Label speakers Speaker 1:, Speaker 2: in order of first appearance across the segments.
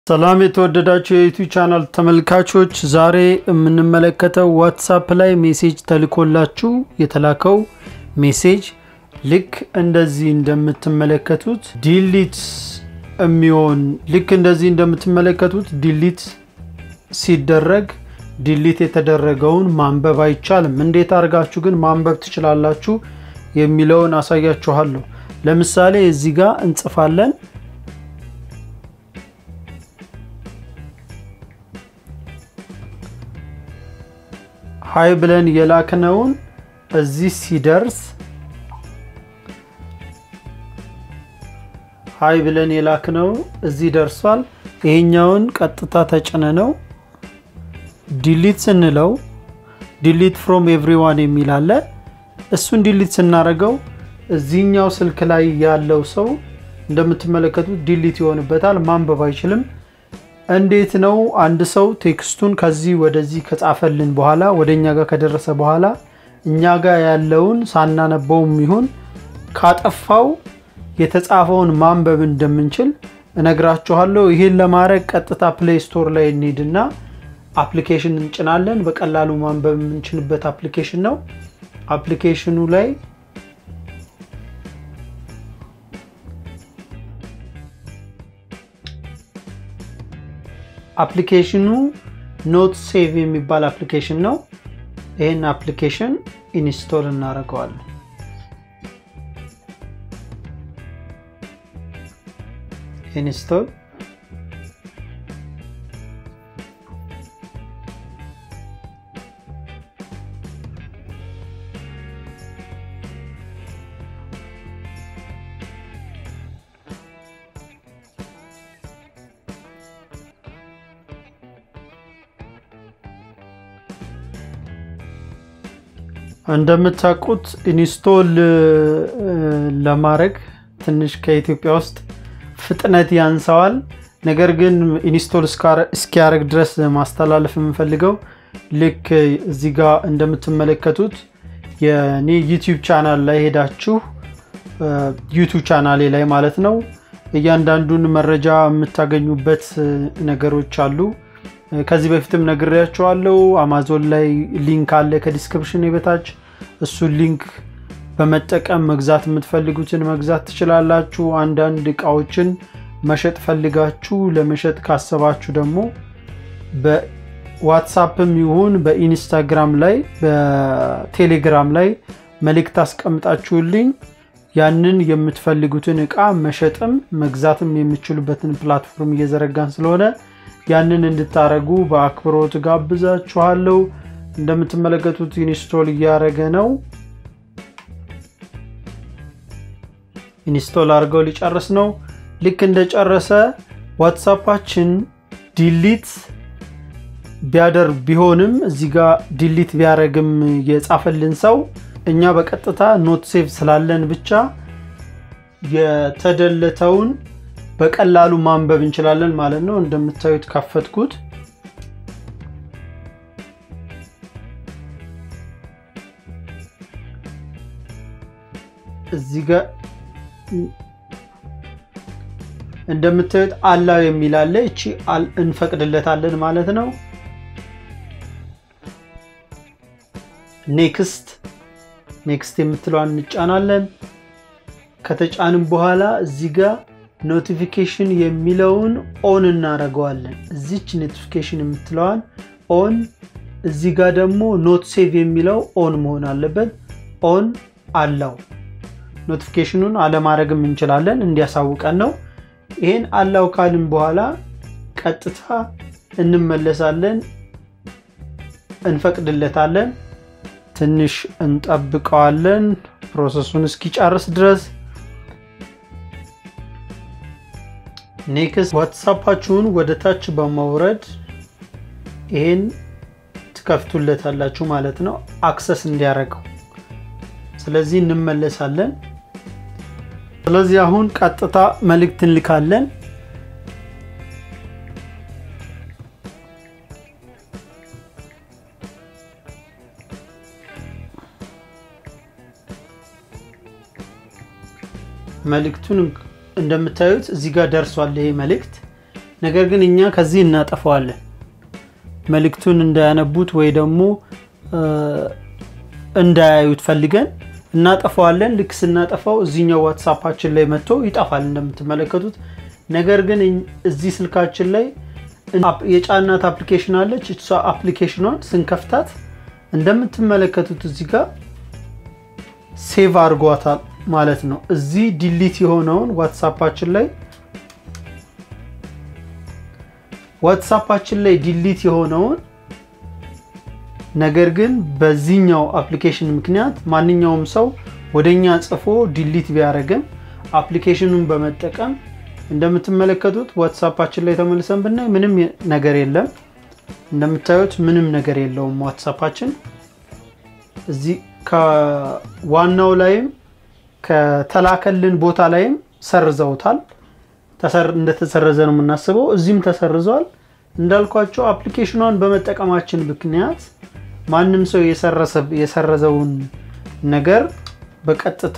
Speaker 1: ሰላም የተወደዳቸው የዩቲዩብ ቻናል ተመልካቾች፣ ዛሬ የምንመለከተው ዋትሳፕ ላይ ሜሴጅ ተልኮላችሁ የተላከው ሜሴጅ ልክ እንደዚህ እንደምትመለከቱት ዲሊት የሚሆን ልክ እንደዚህ እንደምትመለከቱት ዲሊት ሲደረግ ዲሊት የተደረገውን ማንበብ አይቻልም። እንዴት አድርጋችሁ ግን ማንበብ ትችላላችሁ የሚለውን አሳያችኋለሁ። ለምሳሌ እዚህ ጋር እንጽፋለን ሀይ ብለን የላክነውን እዚህ ሲደርስ ሀይ ብለን የላክነው እዚህ ደርሷል። ይሄኛውን ቀጥታ ተጭነ ነው ዲሊት ስንለው ዲሊት ፍሮም ኤቭሪዋን የሚል አለ። እሱን ዲሊት ስናደርገው እዚህኛው ስልክ ላይ ያለው ሰው እንደምትመለከቱት ዲሊት ይሆንበታል፣ ማንበብ አይችልም። እንዴት ነው አንድ ሰው ቴክስቱን ከዚህ ወደዚህ ከጻፈልን በኋላ ወደ እኛ ጋር ከደረሰ በኋላ እኛ ጋር ያለውን ሳናነበውም ይሁን ካጠፋው የተጻፈውን ማንበብ እንደምንችል እነግራችኋለሁ። ይህን ለማድረግ ቀጥታ ፕሌይ ስቶር ላይ እንሂድና አፕሊኬሽን እንጭናለን። በቀላሉ ማንበብ የምንችልበት አፕሊኬሽን ነው። አፕሊኬሽኑ ላይ አፕሊኬሽኑ ኖት ሴቭ የሚባል አፕሊኬሽን ነው። ይህን አፕሊኬሽን ኢንስቶል እናደርገዋለን። ኢንስቶል እንደምታውቁት ኢንስቶል ለማድረግ ትንሽ ከኢትዮጵያ ውስጥ ፍጥነት ያንሰዋል። ነገር ግን ኢንስቶል እስኪያደርግ ድረስ ማስተላለፍ የምፈልገው ልክ እዚህ ጋር እንደምትመለከቱት የኔ ዩቲዩብ ቻናል ላይ ሄዳችሁ ዩቱብ ቻናሌ ላይ ማለት ነው እያንዳንዱን መረጃ የምታገኙበት ነገሮች አሉ። ከዚህ በፊትም ነግሬያቸዋለሁ። አማዞን ላይ ሊንክ አለ ከዲስክሪፕሽን በታች እሱን ሊንክ በመጠቀም መግዛት የምትፈልጉትን መግዛት ትችላላችሁ። አንዳንድ እቃዎችን መሸጥ ፈልጋችሁ ለመሸጥ ካሰባችሁ ደግሞ በዋትሳፕም ይሁን በኢንስታግራም ላይ በቴሌግራም ላይ መልእክት አስቀምጣችሁልኝ ያንን የምትፈልጉትን እቃ መሸጥም መግዛትም የምችሉበትን ፕላትፎርም እየዘረጋን ስለሆነ ያንን እንድታረጉ በአክብሮት ጋብዛችኋለሁ። እንደምትመለከቱት ኢንስቶል እያደረገ ነው። ኢንስቶል አድርገው ሊጨርስ ነው። ልክ እንደጨረሰ ዋትሳፓችን ዲሊት ቢያደርግ ቢሆንም እዚህ ጋር ዲሊት ቢያደርግም የጻፈልን ሰው እኛ በቀጥታ ኖት ሴቭ ስላለን ብቻ የተደለተውን በቀላሉ ማንበብ እንችላለን ማለት ነው። እንደምታዩት ካፈትኩት እዚህ ጋር እንደምታዩት አላው የሚል አለ። እቺ እንፈቅድለታለን ማለት ነው። ኔክስት ኔክስት የምትለዋን እንጫናለን። ከተጫንም በኋላ እዚህ ጋር ኖቲፊኬሽን የሚለውን ኦን እናደርገዋለን። እዚች ኖቲፊኬሽን የምትለዋን ኦን፣ እዚህ ጋር ደግሞ ኖት ሴቭ የሚለው ኦን መሆን አለበት። ኦን አላው ኖቲፊኬሽኑን አለማድረግም እንችላለን፣ እንዲያሳውቀን ነው። ይህን አላው ካልን በኋላ ቀጥታ እንመለሳለን፣ እንፈቅድለታለን። ትንሽ እንጠብቀዋለን ፕሮሰሱን እስኪጨርስ ድረስ። ኔክስት ዋትሳፓችሁን ወደ ታች በማውረድ ይሄን ትከፍቱለታላችሁ ማለት ነው፣ አክሰስ እንዲያደርገው። ስለዚህ እንመለሳለን። ስለዚህ አሁን ቀጥታ መልእክት እንልካለን። መልእክቱን እንደምታዩት እዚህ ጋር ደርሷል ይሄ መልእክት። ነገር ግን እኛ ከዚህ እናጠፋዋለን። መልእክቱን እንዳያነቡት ወይ ደግሞ እንዳያዩት ፈልገን እናጠፋዋለን። ልክ ስናጠፋው እዚህኛው ዋትሳፓችን ላይ መጥቶ ይጠፋል እንደምትመለከቱት። ነገር ግን እዚህ ስልካችን ላይ የጫናት አፕሊኬሽን አለች። እሷ አፕሊኬሽኗን ስንከፍታት እንደምትመለከቱት እዚህ ጋር ሴቭ አድርጓታል ማለት ነው። እዚህ ዲሊት የሆነውን ዋትሳፓችን ላይ ዋትሳፓችን ላይ ዲሊት የሆነውን ነገር ግን በዚህኛው አፕሊኬሽን ምክንያት ማንኛውም ሰው ወደኛ ጽፎ ዲሊት ቢያደርግም አፕሊኬሽኑን በመጠቀም እንደምትመለከቱት ዋትሳፓችን ላይ ተመልሰን ብናይ ምንም ነገር የለም። እንደምታዩት ምንም ነገር የለውም ዋትሳፓችን። እዚህ ከዋናው ላይም ከተላከልን ቦታ ላይም ሰርዘውታል። እንደተሰረዘ ነው የምናስበው። እዚህም ተሰርዟል። እንዳልኳቸው አፕሊኬሽኗን በመጠቀማችን ምክንያት ማንም ሰው የሰረዘውን ነገር በቀጥታ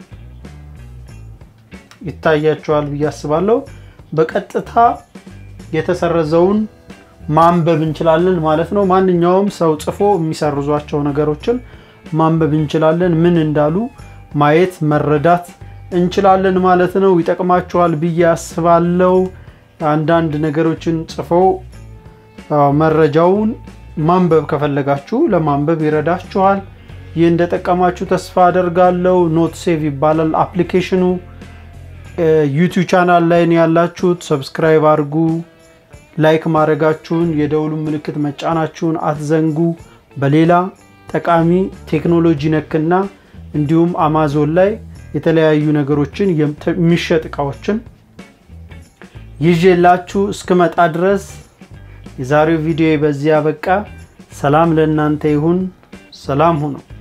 Speaker 1: ይታያቸዋል ብዬ አስባለሁ። በቀጥታ የተሰረዘውን ማንበብ እንችላለን ማለት ነው። ማንኛውም ሰው ጽፎ የሚሰርዟቸው ነገሮችን ማንበብ እንችላለን። ምን እንዳሉ ማየት መረዳት እንችላለን ማለት ነው። ይጠቅማችኋል ብዬ አስባለሁ። አንዳንድ ነገሮችን ጽፈው መረጃውን ማንበብ ከፈለጋችሁ ለማንበብ ይረዳችኋል። ይህ እንደጠቀማችሁ ተስፋ አደርጋለሁ። ኖት ሴቭ ይባላል አፕሊኬሽኑ። ዩቲዩብ ቻናል ላይ ነው ያላችሁት። ሰብስክራይብ አድርጉ። ላይክ ማድረጋችሁን የደውሉን ምልክት መጫናችሁን አትዘንጉ። በሌላ ጠቃሚ ቴክኖሎጂ ነክና እንዲሁም አማዞን ላይ የተለያዩ ነገሮችን የሚሸጥ እቃዎችን ይዤላችሁ እስክመጣ ድረስ የዛሬው ቪዲዮ በዚህ አበቃ። ሰላም ለእናንተ ይሁን። ሰላም ሁኑ።